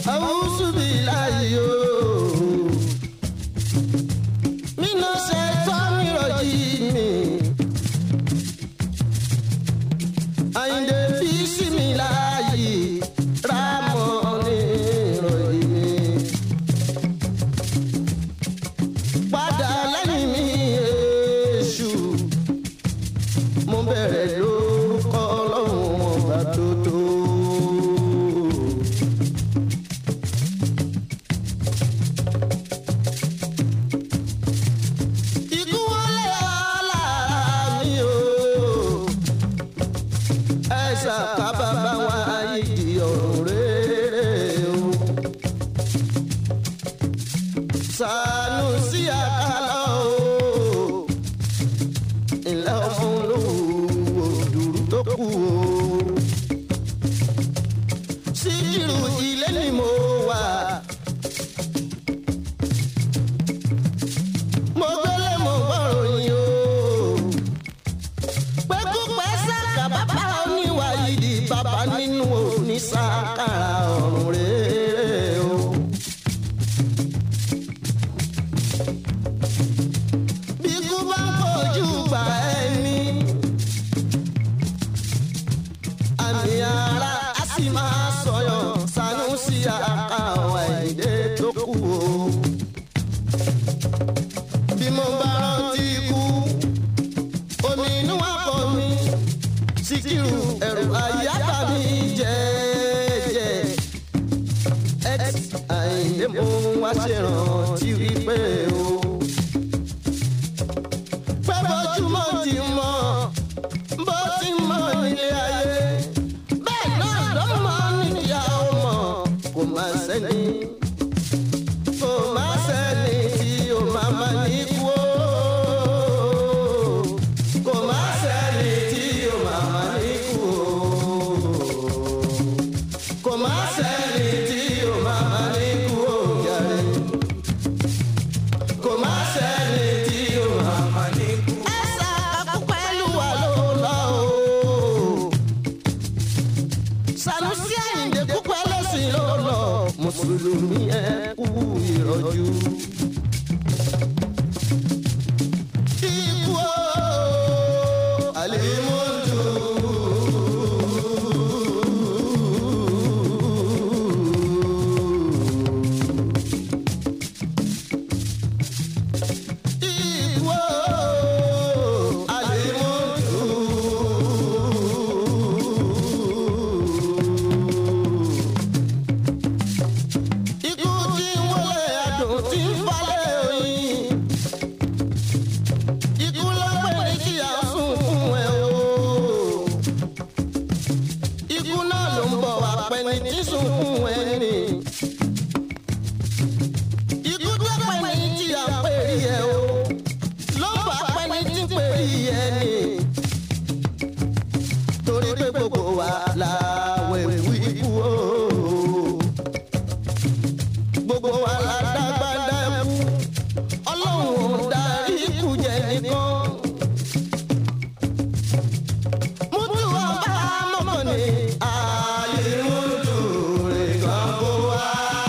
àwùsù bí láyò. Mina ṣe tọ́ mi rọ̀jì mi. Àyìndé fi sí mi láàyè rámọ̀ ní ìrọ̀jì mi. Padà lẹ́yìn mi èṣù. Mo bẹ̀rẹ̀ lórúkọ ọlọ́run ọba tó tó. Ikú wọlé ọ̀la mi o. Ẹ ṣàkábàbà wá ìdí ọ̀run rere o. Sànúsí àkàlà o. Ilé ọmọ olówó òdùrú tó kù o. Síkírù ilé ni mo wà. mo gbélé mo gbọ́rọ̀ yín o. pẹ́kúpẹ́ sàkà bàbá oníwà yìí bàbá nínú òní sàkàrà ọ̀run rere o. bí kú bá ń fojú gbà ẹni. àmì ara a sì máa sọyọ̀ Sanusi àkàwọ̀ ẹ̀dẹ́ tó kù o bí mo bá rántí ikú omi inú wa pọ̀ mi Síkírù ẹ̀rù àyàbá mi jẹ́jẹ́ ẹt àyìnlé mo wá ṣèrántí wípé o pẹ́ bójúmọ́ ti mọ́ bó ti mọ́ nílé ayé bẹ́ẹ̀ náà ló mọ́ níyàwó mọ́ kò má sẹ́ni kò má sẹ́ni tí o máa ma ní kú o. kò má sẹ́ni tí o máa ma ní kú o. kò má sẹ́ni tí o máa ma ní kú o jàre. kò má sẹ́ni tí o máa ma ní kú. ẹ ṣàkóso pẹ̀lú wa ló lọ o. Sanusi Àyìndé kúkú ẹlẹ́sìn ló lọ mùsùlùmí ẹ kú ìrọ̀jú. Ikú o, àlèmọ́tò. Ikú o, àlèmọ́tò ikú tí ń wọlé adùn tí ń falẹ̀ oyin. ikú ló pè ní kí a sùn fún ẹ o. ikú náà ló ń bọ̀ wá pẹ́ ní tí sùn fún ẹ ní. ikú tó pẹ́ ní tí a pè rí ẹ o. ló ń bá pẹ́ ní tí pè rí ẹ ní. torí pé gbogbo wa la wẹ̀wù ikú o gbogbo wa la dágbádá kú ọlọ́run ò darí ikú jẹ nìkan. mútu ọba mọ́mọ́ ni ààyè mútu rẹ̀ kan kó wá.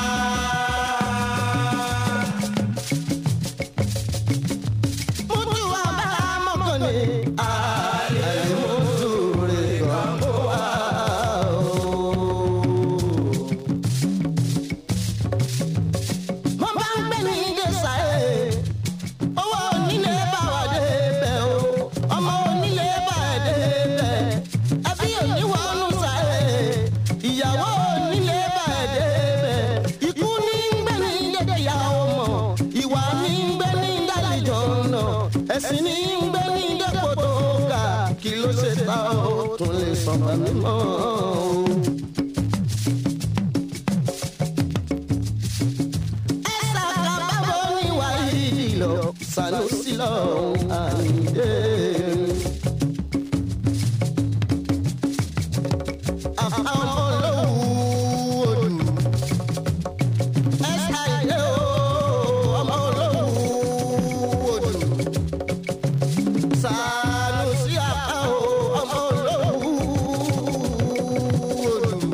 mútu ọba mọ́mọ́ ni ààyè mútu rẹ̀ kan kó wá. mo bá ń gbé ní gẹ̀ẹ́sà ẹ̀ owó onílé bá wà débẹ̀ o ọmọ onílé bá ẹ̀ débẹ̀ ẹbí oníwọ̀nù sà ẹ̀ ìyàwó onílé bá ẹ̀ débẹ̀ ikú ní ń gbé ní gẹ̀gẹ̀yà ọmọ ìwà ní ń gbé ní dálìjọ náà ẹ̀sìn ní ń gbé ní dẹ́pọ̀ tó ga kí ló ṣe ta ó tún lè sọ̀rọ̀ mímọ́ o. ẹ̀sà kábàbọ̀ ní wáyé lọ Sanusi lọ Àyìndé. àfa ọmọ olówó odù ẹ̀sà Àyìndé o ọmọ olówó odù Sanusi àká o ọmọ olówó odù.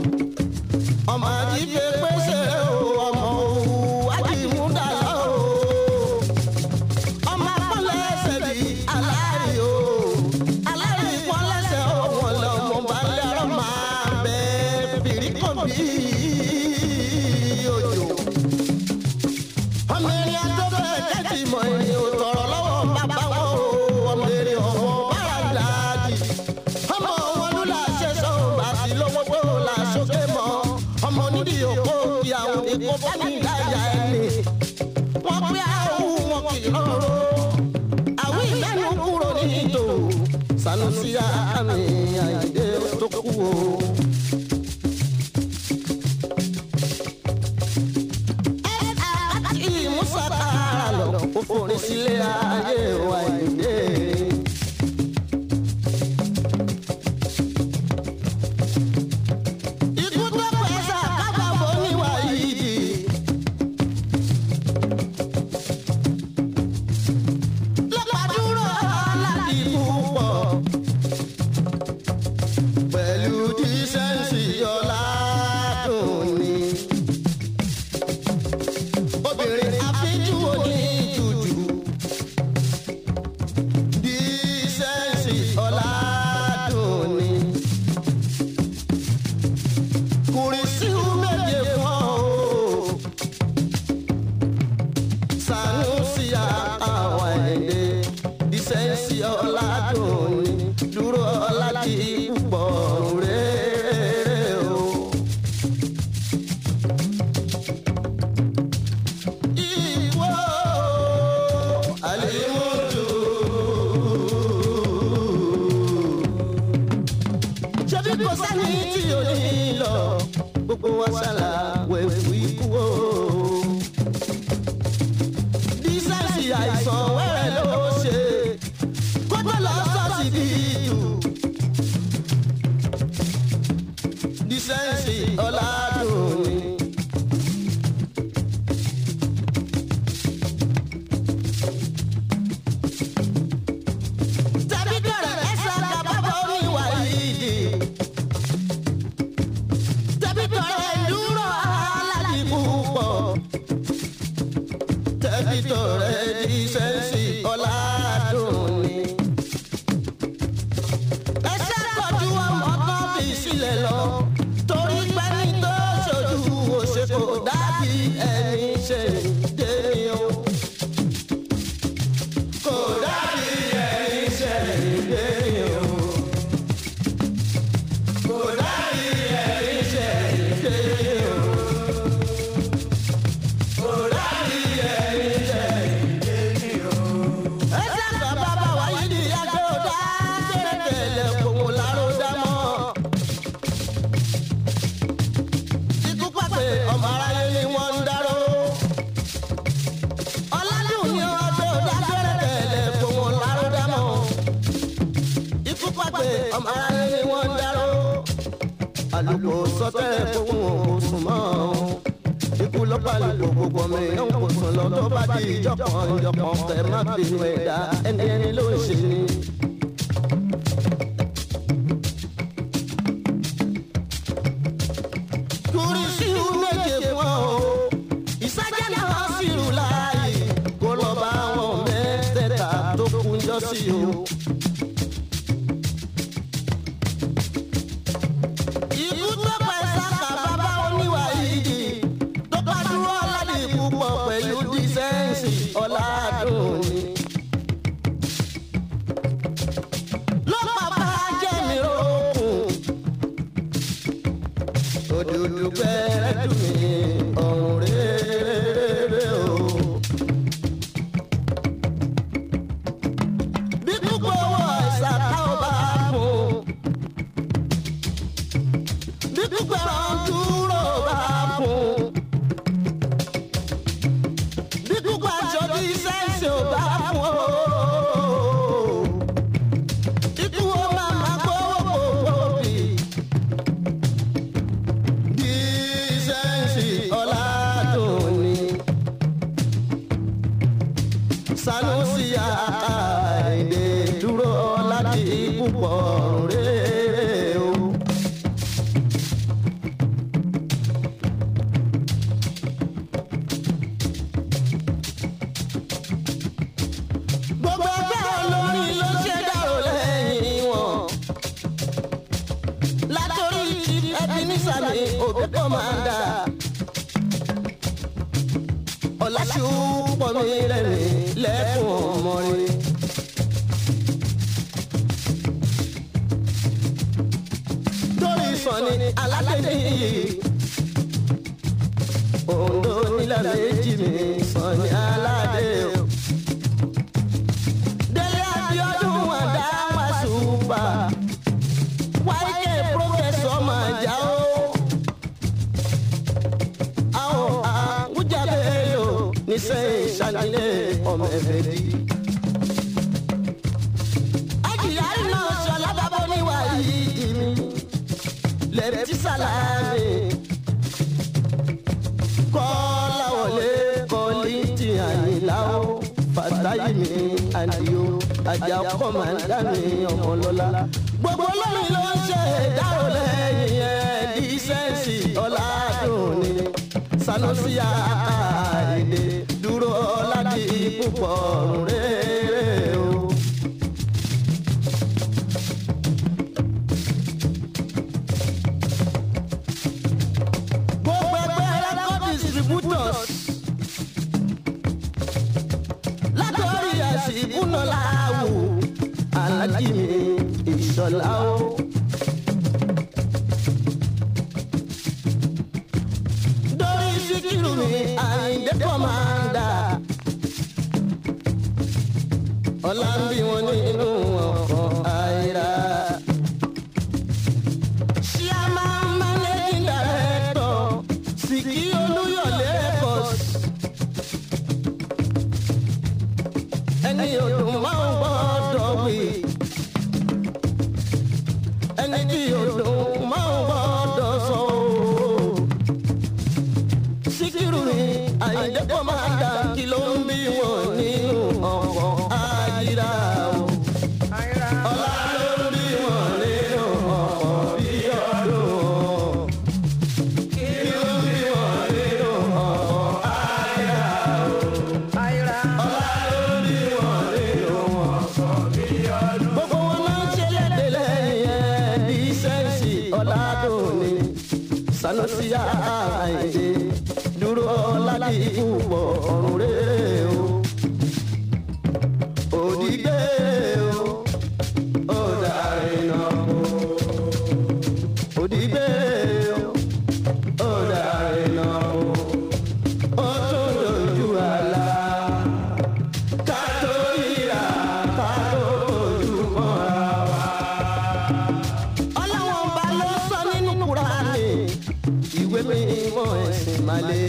di òkò kí àwọn èkó bá ní ìdájà ẹni. wọ́n pé àwọn wọn kì í rọrọ. àwọn ìgbẹ́nu kúrò ní ìtò. Sanusi àmì àyíndé tó kú o. àti musa tààrà lọ ó forin sílé ayé wa ìdè. ikú tó pẹ̀sà kábàbọ̀ níwà yìí. lọ́pàdúró láti púpọ̀ pẹ̀lú dísẹ́ǹsì ọ̀la dùn ni obìnrin àfijú òní jùjù dísẹ́ǹsì ọ̀làdùnní. kùrìsíù méje fún ọ o Sanusi àwọn ẹ̀dẹ́ dísẹ́ǹsì ọ̀làdùnní dúró ọ̀làjì púpọ̀ rere o. Ìwọ àlèmọ́tò. Ṣebí kò sẹ́ni tí ò ní lọ, gbogbo wa ṣàlà wẹ̀wù ikú o. Dísẹ́ǹsì àìsàn wẹ́rẹ́ ló ṣe, kó tó lọ sọ́ọ̀sì bí ìtù. Dísẹ́ǹsì ọ̀làdùn ni. tàbí dọ̀rọ̀ ẹ̀sà kábàbọ̀ oníwà yìí. tàbí dọ̀rọ̀ ẹ̀dúró aláàjì púpọ̀. tàbí dọ̀rọ̀ ẹ̀dísẹ́ǹsì ọ̀làdùnní. ẹ̀sà tọ́jú ọmọ kan fi sílẹ̀ lọ. torí pẹ́ni tó ṣojú òṣèkò dàbí ẹni ṣe dé ní o kò dàbí ẹni ṣẹ̀lẹ̀ o. kò dàbí ẹni ṣẹ̀lẹ̀ o. kò dàbí ẹni ṣẹ̀lẹ̀ o. ẹ ṣàgbà bàbá wa yìí ní yàtọ̀ dá tẹ̀lẹ̀ kòun láró dá mọ́. ikú pàpẹ ọmọ aráyé ni wọ́n ń dárò ọlọ́dún ni ọjọ́ dágbére tẹ̀lé fún wọn lárúdámọ́. ikú pàpẹ ọmọ aráyé ni wọ́n ń dárò. àlùkò sọtẹ́ fún wọn kò sùn mọ́. ikú lọ́pàá àlùkò gbogbo mi ń kò sùn lọ tó bá di ìjọkan ìjọkan kẹ má bínú ẹ̀dá ẹni ẹni ló ń ṣe ni. kùrìsíù méje fún ọ ìsájà náà sì rù láàyè kó lọ bá wọn mẹ́tẹ̀ẹ̀ta tó kúnjọ́ sí o. ikú tó pẹ́ sáka bàbá oníwà yìí tó bá dúró aládì púpọ̀ pẹ̀lú dísẹ́ǹsì ọ̀làdùnní. ló bàbá jẹ́ mi rókun òdòdó gbẹ́rẹ́ dùn mí ọ̀run rere o. bí púpọ̀ owó àìsàn ká ò bá fún bí púpọ̀ ẹran dúró bá fún bí púpọ̀ aṣọ bí sẹ́ǹsì ò bá fún o. ikú wo máa ma gbówó gbogbo bì dísẹ́ǹsì ọ̀làdùnní. Sanusi àìdè dúró láti púpọ̀ rere o. Gbogbo ẹgbẹ́ olórin ló ṣe dárò lẹ́yìn wọn látòrí ẹbí nísàlẹ̀ òbí kọ́mándà. ọ̀làṣù pọ̀ mí lẹ́rìn lẹ́kùn ọmọ rẹ̀. torí sọ̀ni aládé yìí Ondo nílẹ̀ méjì mi sàn ní aládé o. Délé Abíọ́dún àdá wá ṣùpà. Wáyé pírọ́fẹ̀sọ̀ máa já o. Àwọn àgùjábẹ́ lò nísẹ̀yìn ṣàlàyé ọmọ ẹ̀fẹ̀ dì. Àjìyárí náà ṣọlá bábọ́ níwà yìí dì mí. Lẹ́tí sàlámì. Kọ́láwọlé kọ́lìntì àyìnlá o. Fàtáyì mi àdìo. Àjà kọ́màndà mi ọmọlọ́lá. Gbogbo olórin ló ń ṣe ìdárò lẹ́yìn ẹ̀ dísẹ́ǹsì ọ̀làdùn ni. Sanusi àkàìdè dúró láti púpọ̀ rere o. gbogbo ẹgbẹ́ record distributors látọ̀rí àṣìkúnà láàwù alájí mi ìṣọ̀lá o. dórí síkírù mi àyíndé kọ́mándà ọ̀la ń bí wọn nínú ọkọ̀ àìrà. Chairman Managing Director Sìkì Olúyọ̀lé Records. Ẹni odò máa ń gbọ́dọ̀ wí. Ẹni tí odò máa ń gbọ́dọ̀ sọ ooo. Síkírù ni Àyìndé kọ́ máa dà kí ló ń bí wọn nínú ọkọ̀ àyíra o. Ọlá ló ń bí wọn nínú ọkọ̀ bí ọdún. Kí ló ń bí wọn nínú ọkọ̀ àyíra o. Ọlá ló ń bí wọn nínú ọkọ̀ bí ọdún. Gbogbo wọn máa ń ṣe lédè lẹ́yìn ẹ̀ bí sẹ́ǹsì ọ̀làdùnní. Sanusi àìdè dúró láti ìwọ̀ ọ̀run rere o. Òdìgbé o, ó darí náà o. Òdìgbé o, ó darí náà o. Ó tún dojú àlá. Ká tó ríra, ká tó fojú mọ́ra wa. Ọlọ́wọ́n ọba ló sọ nínú Kúránì, ìwé mímọ́ ẹ̀sìn Màlẹ́.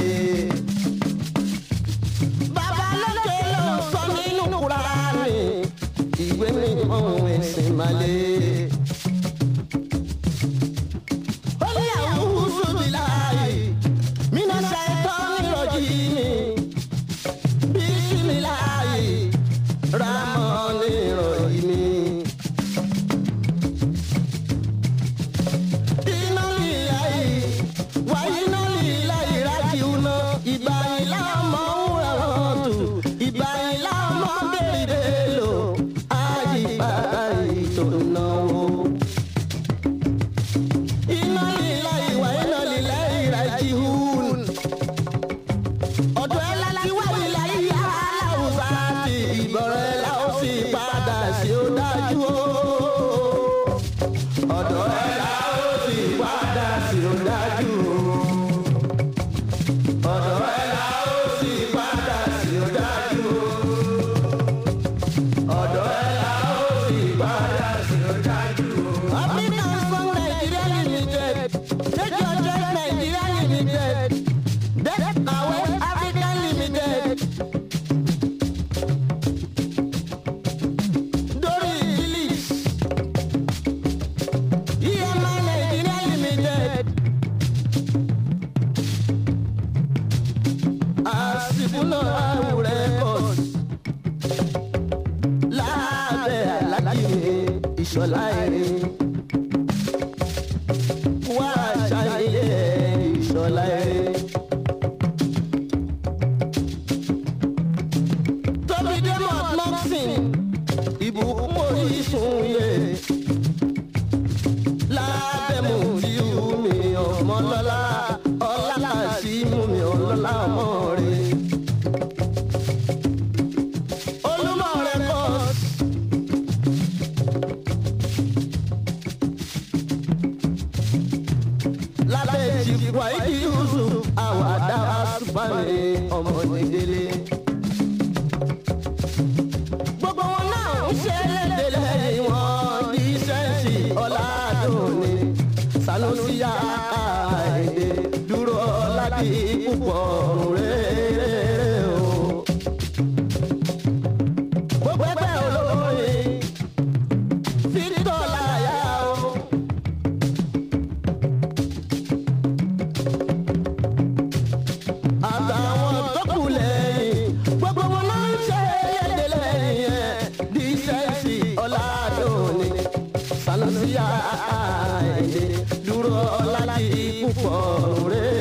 Bàbá lókè ló sọ nínú Kúránì, ìwé mímọ́ ẹ̀sìn Màlẹ́. Ó ní àwùjọ bíláì, mínà ṣàìtọ́ nírọ̀jì mi. Bísímìláì, rámọ́ nírọ̀jì mi. iná líláyì wá iná líláyì rájì uná ìgbà ìlà ọmọ wúrà ọ̀tù ìgbà ìlà ọmọ bèrè lò àyíká ètò ìnáwó. iná líláyì wá iná líláyì rájì un. ọ̀dọ̀ ẹ̀ láti wá líláyì aláwùsá ti ìbọ̀rẹ̀ ẹ̀ láwù sí padà sí ó dájú o ọ̀dọ̀ ẹ̀ la ó sì padà sí ó dájú o. ọ̀dọ̀ ẹ̀ la ó sì padà sí ó dájú o. ọ̀dọ̀ ẹ̀ la ó sì padà sí ó dájú o. African Song Nigeria Limited take your choice Nigeria Limited Death Away African Limited. Dori Phillips. EMI Nigeria Limited. Àsìkúnà àwùrẹ́ Records. Lábẹ́ alájìmí ìṣọ̀lá ẹ̀rín. Wá ṣàyẹ̀yẹ ìṣọ̀lá ẹ̀rín. Tóbi Demot Moxin, ìbùkún orísun yẹ lábẹ́mu tí ó mi ọmọ lọ́la ọlá sí mú mi ọlọ́lá ọmọ rẹ̀. olúmọ rẹ̀ kọ́ lábẹ́ ìjìkwá ìdí yusuf àwàdà àsùpàmì ọmọ nìdílé. gbogbo wọn náà ń ṣe lédè lẹ́yìn wọn ní sẹ́ǹsì ọ̀làdùnní sanusiya àìdè dúró láti púpọ̀ rere o. gbogbo ẹgbẹ́ olórin Victor láyà o. àtàwọn tó kù lẹ́yìn gbogbo wọn náà ń ṣe lédè lẹ́yìn ẹ̀ dísẹ́ǹsì ọ̀làdùnní sanusiya àìdè dúró láti púpọ̀ rere.